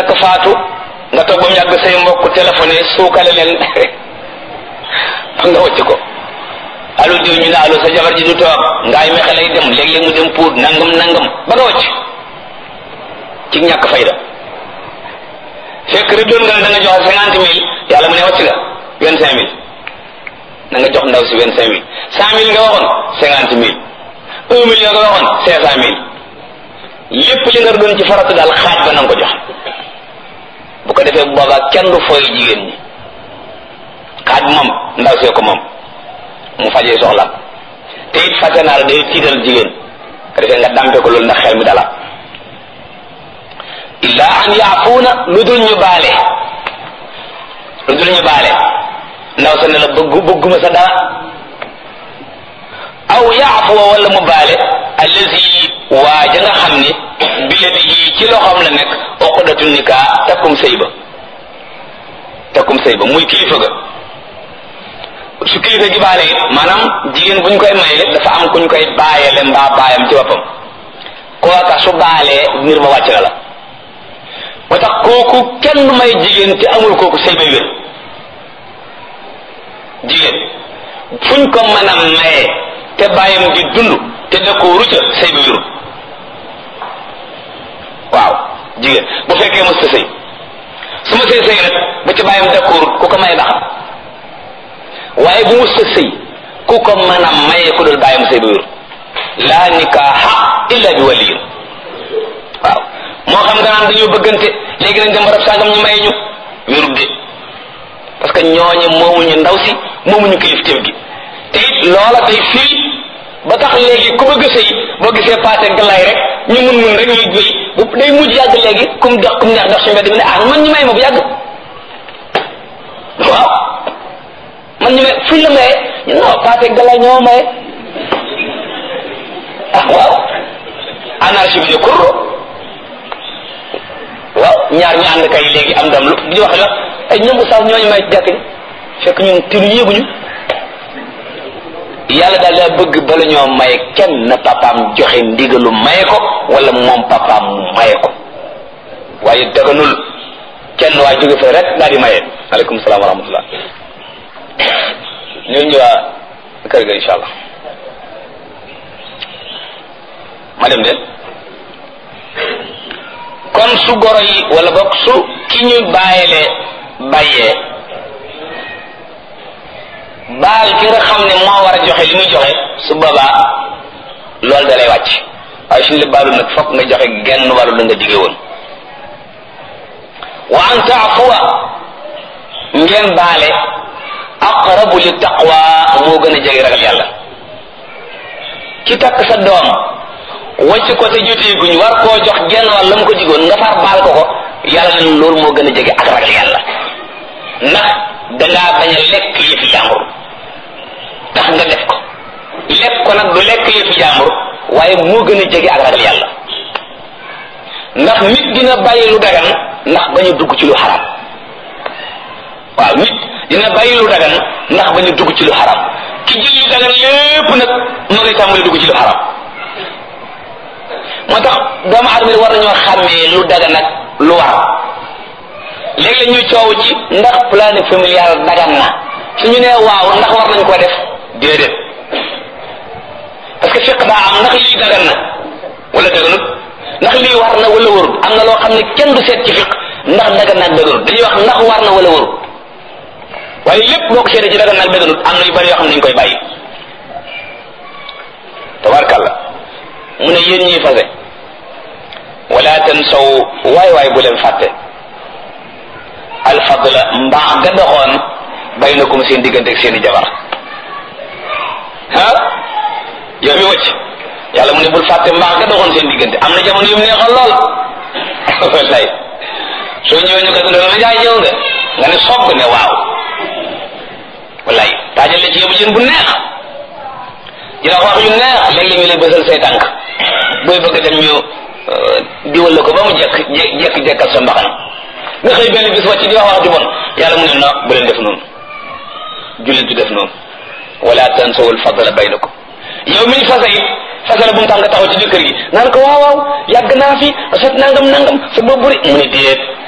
takk faatu nga toog ba mu yàgg say mbokk téléphoné suukale leen nga wacc ko allo diw ñu ne allo sa jabar ji du toog ngaay mexe lay dem léeg-léeg mu dem puut nangam nangam ba nga wacc ci ñàkk fayda fekk rek doon nga ne da nga joxe cinquante mille yàlla mu ne wacc nga vingt cinq mille na nga jox ndaw si vingt cinq mille cent mille nga waxoon cinquante mille un million nga waxoon cinq cent mille lépp li nga doon ci faratu daal xaaj ba na nga ko jox bu ko defee bu boobaa kenn du fooy jigéen ñi xaaj moom ndaw see ko moom mu fajee soxla te it fase naa la day tiital jigéen ko defee nga dampe ko loolu ndax xel mi dala illa an yaafuuna lu dul ñu baale lu dul ñu baale ndaw sa ne la bëggu bëgguma sa dara aw yaafuwa wala mu baale allazi waa ja nga xam ni biyadihi ci loxoom la nekk uqdatu nikaa takkum sëy ba takkum sëy ba muy kilifa ga su kilifa gi baale it maanaam jigéen bu ñu koy maye dafa am ku ñu koy baayale mbaa baayam ci boppam kooka su baalee mbir ma wàcc na la moo tax kooku kenn du may jigéen te amul kooku sëy ba wér jigéen fuñ ko mën a maye te bàyyam di dund te dëkkoo rucca sëy ba wérul waaw jigéen bu fekkee mos ta sëy su ma sëy sëy nag bu ci bàyyam dëkkoorut ku ko maye baax waaye bu mos ta sëy ku ko mën a maye ku dul bàyyam sëy ba wérul laa nikaaha illa bi waliyin waaw moo xam nga naan dañoo bëggante léegi nañ dem barab sàngam ñu may ñu wérul de parce que ñooñu moomuñu ndaw si moomuñu kilifteef gi te it loola day fii ba tax léegi ku bëgg sëy boo gisee paase galaay rek ñu mun mun rek ñuy wéy bu day mujj yàgg léegi kum dox kum neex dox si mbedd mi ne ah man ñu may ma bu yàgg waaw man ñu may fuñ la maye ñu non paase galaay ñoo maye ah waaw anarchie bi de kurro waaw ñaar ñu ànd kay léegi am dam lu di wax la ay ñoom oustaz ñooñu may jàkk ni fekk ñun tinu yéeguñu yàlla daal daa bëgg bala ñoo maye kenn na papaam joxe ndigalu maye ko wala moom papaam mu maye ko waaye daganul kenn waa jóge fa rek daal di maye aleykum salaam wa rahmatullah ñoo ñëwaa kër ga insha allah ma dem de kon su goro yi wala boog su ki ñu bàyyilee bàyyee baal ki nga xam ne moo war a joxe li muy joxe su boobaa loolu da lay wàcc waaye suñu la baalu nag fokk nga joxe genn wàllu la nga dige woon wa an taafuwa ngeen baale aqrabu li taqwa moo gën a jege ragal yàlla ki takk sa doom wàcc ko te jotee guñ war koo jox genn wàll la mu ko digoon nga far baal ko ko yàlla na loolu moo gën a jege ak ragal yàlla ndax dangaa bañ a lekk yëfi jàmbur tax nga def ko lekk ko nag du lekk yëfi jàmbur waaye moo gën a jege ak ragal yàlla ndax nit dina bàyyi lu dagan ndax bañ a dugg ci lu xaram waaw nit dina bàyyi lu dagan ndax bañ a dugg ci lu xaram ki jël lu dagan lépp nag moo ngay tàmbali dugg ci lu xaram moo tax doomu aadama war nañoo xàmmee lu dagan nag lu war léegi la ñuy coow ci ndax planning familial dagan na suñu nee waaw ndax war nañ ko def déedéet parce que fiq daa am ndax lii dagan na wala daganut ndax lii war na wala warut am na loo xam ne kenn du seet ci fiq ndax dagan na ak daganut dañuy wax ndax war na wala warut waaye lépp boo ko seetee ci dagan na ak daganut am na yu bari yoo xam ne dañ koy bàyyi tabarkàlla mu ne yéen ñiy fase wala tansaw waay waay bu leen fàtte alfadla mbaax ga doxoon baynakum seen diggante ak seen i jabar ah yow mi wëcc yàlla mu ne bul fàtte mbaax ga doxoon seen diggante am na jamono yu mu neexoon lool wallaay soo ñëwee ñu ko dund la jaay ñëw nga nga ne sogg ne waaw wallaay taajal la ci yóbbu jën bu neex dina wax yu neex léeg-léeg ñu lay bësal say tànk booy bëgg dem ñu diwal la ko ba mu jekk jekk jekkal sa mbaxana nga xëy benn bis wàcc di wax wax ju bon yàlla mu ne na bu leen def noonu jullit du def noonu wala tansawul fadla baynakum yow mi ñu fase it fase la bu mu tax nga taxaw ci jëkkër gi naan ko waaw waaw yàgg naa fi set nangam nangam sa bopp buri mu ne déet